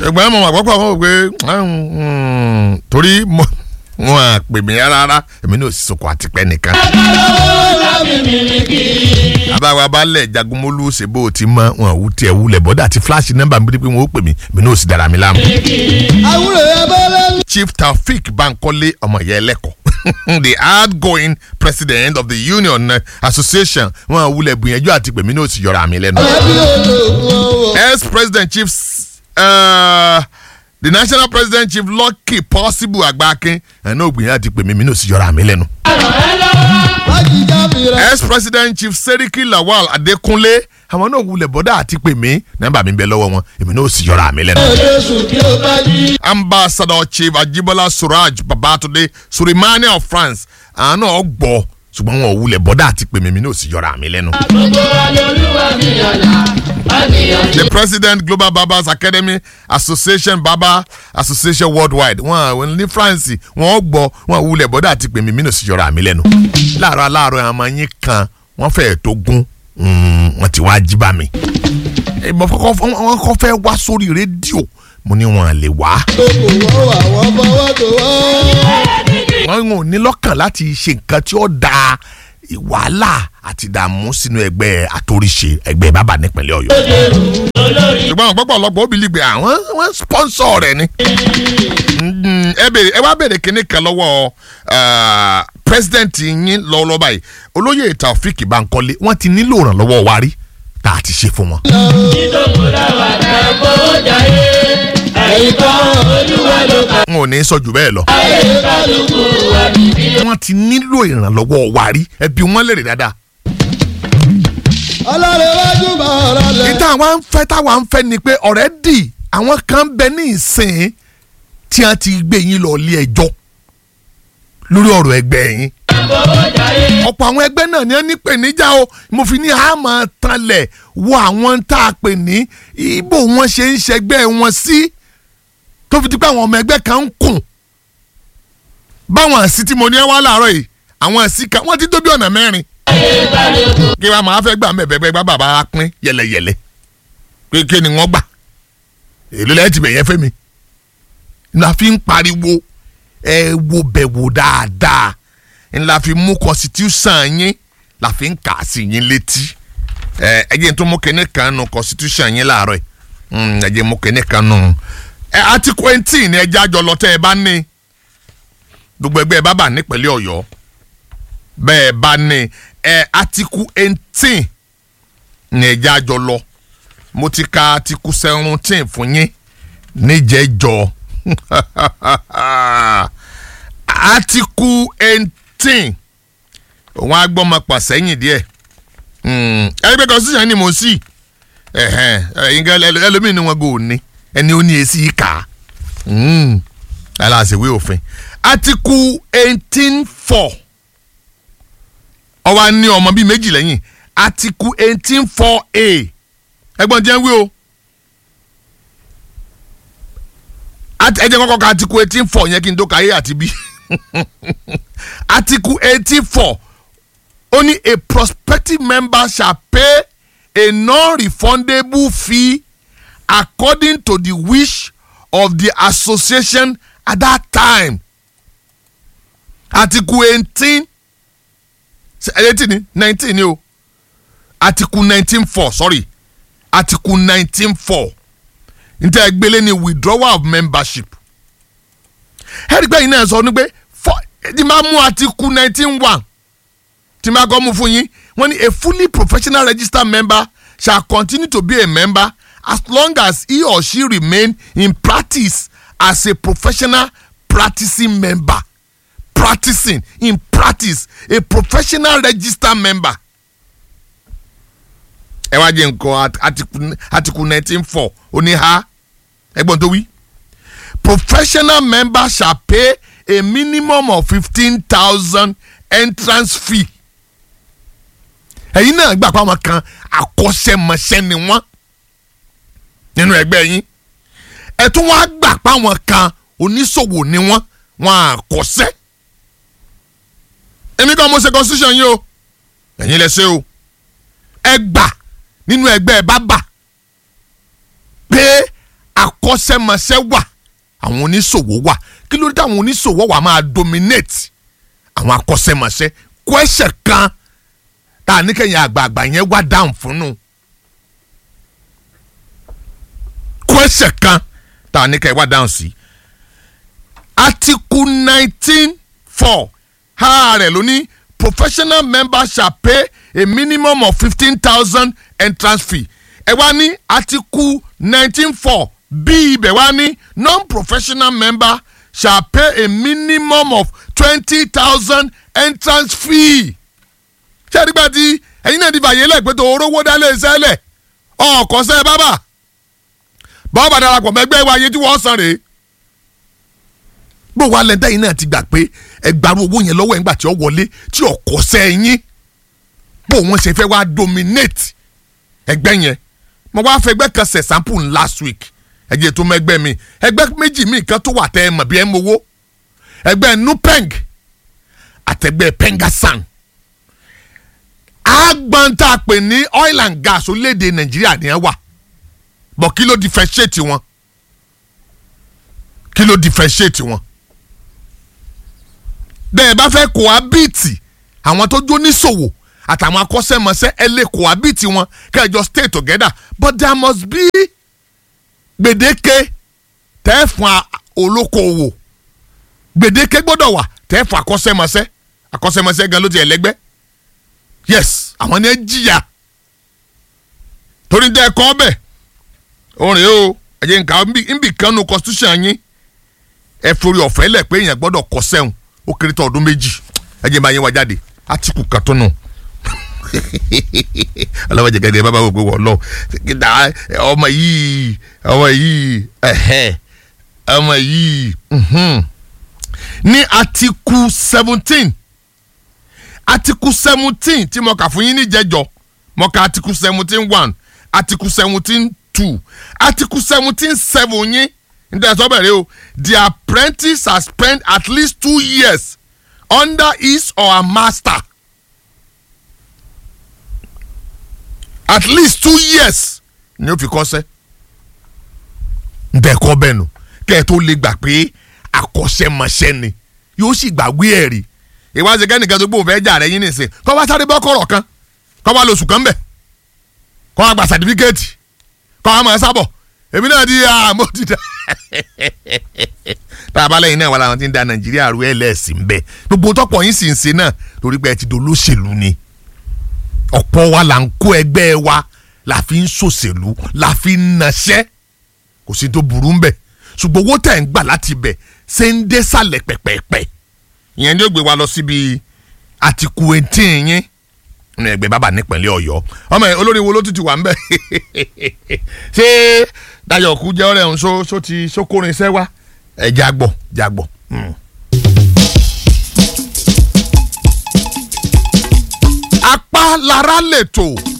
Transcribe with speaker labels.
Speaker 1: ṣùgbọ́n mo mọ̀ pọ́pọ́ àwọn òwe torí mo wọn à pè mí rárá èmi náà sì sọkọ àtìpẹ́ nìkan. àbáwá balẹ̀ jagunmólú ṣe bó o ti mọ wọn ò tiẹ̀ wulẹ̀ bọ́dà àti fíláàṣì nọ́mbà mi pé wọn ó pè mí èmi náà sì dára mi láàmú.
Speaker 2: àwúrò abẹ́rẹ́
Speaker 1: Chief Taofik Bankole ọmọ ìyá ẹlẹ́kọ̀ọ́ the outgoing president of the Union Association wọn ò wulẹ̀ gbìyànjú àti pè mí náà sì yọra mi lẹ́nu.
Speaker 2: ẹbí olóògùn ọwọ́.
Speaker 1: ex-president chief uh, the national president chief Lucky Possible Agbakin ẹ̀ náà gbìyànjú àti pè mí mi náà sì yọra mi lẹ́nu.
Speaker 2: májìjà fìrà.
Speaker 1: ex-president chief Seriki Lawal Adekunle àwọn náà wulẹ̀ bọ́dà àti pè mí nọ́mbà mi bẹ lọ́wọ́ wọn èmi náà sì yọra mi lẹ́nu.
Speaker 2: ọjọ́ sùn kí o bá jí.
Speaker 1: ambassador chief Ajibola Suraj Babatunde Surimani of France àwọn náà gbọ́ ṣùgbọ́n wọn ò wulẹ̀ bọ́dà àti pè mí mi náà sì yọra mi lẹ́nu. the president global barbers academy association barber association worldwide wọn ní france wọn gbọ́ wọn wulẹ̀ bọ́dà àti pèmí mí náà sì yọra mi lẹ́nu láàárọ̀ aláàárọ̀ àwọn ọmọ yín kan wọ́n fẹ́ẹ̀ tó gún wọ́n ti wá jí bá mi ìmọ̀ wọn kọ́ fẹ́ wá sórí rédíò mo ní wọn lè wá
Speaker 2: lóko wọ́n wà wọ́n fọwọ́ tó wọ́n.
Speaker 1: wọn ò ní lọ́kàn láti ṣe nǹkan tí ó da wàhálà àti ìdààmú sínú ẹgbẹ́ àtòríṣe ẹgbẹ́ bàbá nípínlẹ̀ ọ̀yọ́. ṣùgbọ́n àwọn pọ́pọ́ ọlọ́pàá òbí lìgbẹ́ àwọn wọ́n sponsor rẹ̀ ni. Mm, ẹ bèrè ẹ wá bèrè kínní kan lọ́wọ́ ah, president yín lọ́wọ́lọ́wọ́ báyìí olóyè Taofik Bankole wọ́n ti nílò ìrànlọ́wọ́ wa rí tá a ti ṣe fún wọn.
Speaker 2: ẹ̀yin kan olúwa ló kà.
Speaker 1: n ò ní sọ jù bẹ́ẹ̀ lọ. wọ́n ti nílò ìrànlọ́wọ́ wa rí ẹbí wọn lè rí dáadáa.
Speaker 2: ọlọ́run wájú bá ọ̀rọ̀ lẹ̀.
Speaker 1: ìta àwọn ń fẹ́ táwa ń fẹ́ ni pé ọ̀rẹ́ dì àwọn kan ń bẹ ní ìsìn tí wọ́n ti gbé yín lọ ilé ẹjọ́ lórí ọ̀rọ̀ ẹgbẹ́ yín. ọ̀pọ̀ àwọn ẹgbẹ́ náà ni wọ́n ní pèníjà o mo fi ní àmọ́ tanlẹ̀ wo àwọn tá a pè ní ibo wọn ṣe ń ṣẹgbẹ́ wọn sí tó fi di pé àwọn ọmọ ẹgbẹ́ kan ń kùn. báwọn àsì tí mo ní ẹ wá láàárọ̀ yìí àwọn àsì kan wọ́n ti tó bí ọ̀nà mẹ́rin kí wàá máa fẹ́ gbà mẹ́bẹ̀ẹ́gbẹ́ bá bàbá pín yẹlẹyẹlẹ pé kí ni wọ́n gbà èlò lẹ́yìn tí bẹ̀yẹn fẹ́ mi la fi ń pariwo ẹ wo bẹ̀ wò dáadáa la fi mú constitution yín la fi ń kà á sí yín létí ẹ ẹ jẹ́ n tó mú kíní kan nù constitution yín láàárọ̀ yìí ẹ jẹ́ mú kíní kan nù ẹ article eighteen ni ẹ jájọ lọ tẹ́ ẹ bá ní gbogbo ẹgbẹ́ ẹ bá bà nípínlẹ̀ ọ̀yọ́ bẹ́ẹ̀ bá ní ẹ article eighteen ní ẹjẹ́ àjọ lọ mo ti ka article seventeen fún yín níjẹ́jọ́ article eighteen òun agbọ́mọpọ̀ sẹ́yìn díẹ̀ ẹgbẹ́ constitution ni mo sì ẹ̀yìn ẹlòmíì ni wọn kò ní ẹni ó ní èsì kà á aláṣẹwé òfin article eighteen four ó wá ní ọmọ bíi méjì lẹ́yìn article eighteen four a ẹgbọ́n jẹ́ wí o Ati- ẹ jẹ́ kọ́kọ́ ka article eighteen four yẹn kí n tó ka a àti b article eighteen four ó ní a prospective member shall pay a non-refundable fee according to the wish of the association at that time article eighteen eighteen ni nineteen ni o article nineteen four sorry article nineteen four nti ẹgbẹ́lẹ́ ni withdrawal of membership ẹ̀rígbẹ́ yìí náà sọ ní pé tí máa mú article nineteen one tí máa kọ́ mú fún yín wọ́n ní a fully professional registered member shall continue to be a member as long as he or she remain in practice as a professional practicing member practicing in practice a professional registered member. ẹ wá jẹ nǹkan article article nineteen four ó ní ha ẹgbọ́n tó wí. professional member shall pay a minimum of fifteen thousand entrance fee. ẹ̀yin náà gbà pé àwọn kan akọ́ṣẹ́mọṣẹ́ ni wọ́n nínú ẹgbẹ́ yín ẹ tún wá gbà pé àwọn kan oníṣòwò ni wọ́n wọ́n àkọ́ṣẹ́ èmi kan mo ṣe constitution yín o ẹ̀yin lẹ ṣe o ẹ gbà nínú ẹgbẹ́ bábà pé akọ́ṣẹ́mọṣẹ́ wà àwọn oníṣòwò wà kí ló dé àwọn oníṣòwò wà máa dominate àwọn akọ́ṣẹ́mọṣẹ́ kwẹ́sẹ̀ kan tá a ní kẹ́yìn àgbààgbà yẹn wá dáhùn fún nù kwẹ́sẹ̀ kan tá a ní kẹ́yìn wá dáhùn sí article nineteen four ha rẹ̀ ló ní professional members shall pay a minimum of fifteen thousand entrance fee ẹ wá ní article nineteen four bí ibẹ̀ wá ní non-professional member shall pay a minimum of twenty thousand entrance fee. ṣé ẹ̀rígbà tí ẹ̀yin náà ti fàyè lẹ́gbẹ̀ẹ́ tó orówó dálé iṣẹ́ lẹ̀ ọ̀kọ́sẹ́ bábà bọ́ọ̀bà darapọ̀ mẹ́gbẹ́ wa iye tí wọ́n san rèé bó wa lẹ́ńtẹ́ yìí náà ti gbà pé ẹgbàárù owó yẹn lọ́wọ́ ẹ̀ ńgbà tí ó wọlé tí ọ̀kọ́sẹ́ yín bó wọ́n ṣe fẹ́ wá dominate ẹgbẹ́ yẹn mo wá fẹ́ ẹgbẹ́ kan ṣe sample last week ẹ̀jẹ̀ tó mẹ́gbẹ́ mi ẹgbẹ́ méjì mi kan tó wà tẹ́ ẹ mọ̀ bí ẹ mowó ẹgbẹ́ nupeng àtẹgbẹ́ pengasan agbanta pè ní oil and gas orílẹ̀-èdè nàìjíríà ni ẹ wà bọ̀ kí ló differentiate wọn kí ló differentiate wọn bẹ́ẹ̀ bá fẹ́ cohabit àwọn tó jó níṣòwò àtàwọn akọ́ṣẹ́mọṣẹ́ ẹ lè cohabit wọn kẹjọ stay together but there must be gbèdéke tẹ́ fún olókoòwò gbèdéke gbọ́dọ̀ wà tẹ́ fún akọ́ṣẹ́mọṣẹ́ akọ́ṣẹ́mọṣẹ́ gan ló ti ẹlẹ́gbẹ́ yes àwọn ni ẹ jìyà torí dẹ́ ẹ̀kọ́ ọbẹ̀ orin o ẹ̀jẹ̀ nǹkan nbì kan nu constitution yín ẹ forí ọ̀fẹ́ lẹ̀ pé èèyàn gbọ́dọ̀ kọ́ sẹ́hùn ó kéré tó ọdún méjì ẹ̀jẹ̀ máa yẹn wá jáde átíkù kan tó nù ọlọ́wọ́ jẹ gẹ́gẹ́ bàbá gbogbo wọ̀ lọ ọmọ yìí ọmọ yìí ọmọ yìí ní atiku seventeen atiku seventeen tí mo kà fún yín níjẹjọ mo kà atiku seventeen one atiku seventeen two atiku seventeen seven yín nítorí sọ bẹ̀rẹ̀ o the apprentice has spent at least two years under his or her master. at least two years ni ó fi kọ́sẹ́ ntẹ̀ kọ́ bẹ́ẹ̀ nù kẹ́ ẹ tó lè gbà pé akọ́ṣẹ́mọṣẹ́ ni yóò sì gbàgbé ẹ̀ rí ìwádìí kẹ́nìkan tó gbóhùn fẹ́ jà rẹ̀ yín nìsín kọ́ wá sáré bọ́ kọ̀rọ̀ kan kọ́ wá lóṣù kan bẹ̀ kọ́ wá gba sàtífíkẹ́ẹ̀tì kọ́ wá máa sábọ̀ èmi náà di àmọ́ ti dá tá a bá lẹ́yìn náà wà láwọn tí ń da nàìjíríà rú ẹ̀ lẹ́ẹ̀sìn bẹ́ẹ̀ gbogbo tọ́pọ̀ yín sì ń ṣe náà torí pé ẹ ti dolóṣèlú ni ọ̀pọ̀ wa là ń kó ẹgbẹ́ wa la fi ń ṣòṣèlú la fi ń naṣẹ́ kò sí tó burú ń bẹ̀ ṣùgbọ́n owó tẹ̀ ń gbà láti bẹ̀ ṣe ń dé sàlẹ̀ pẹ̀pẹ̀pẹ̀ ìyẹn ni ó gbé wa lọ síbi àtìkù etí yín ní ẹgbẹ́ bàbá nípínlẹ̀ ọ̀yọ́ ọmọ yẹn olórí wo ló tún ti wà ń bẹ̀ ṣé Dayọ̀ kú jẹ́ ọ̀rẹ́ òun ṣó ti ṣókórin iṣẹ́ wa ẹ̀ jágbọ̀ jágbọ̀. apá lára lè tò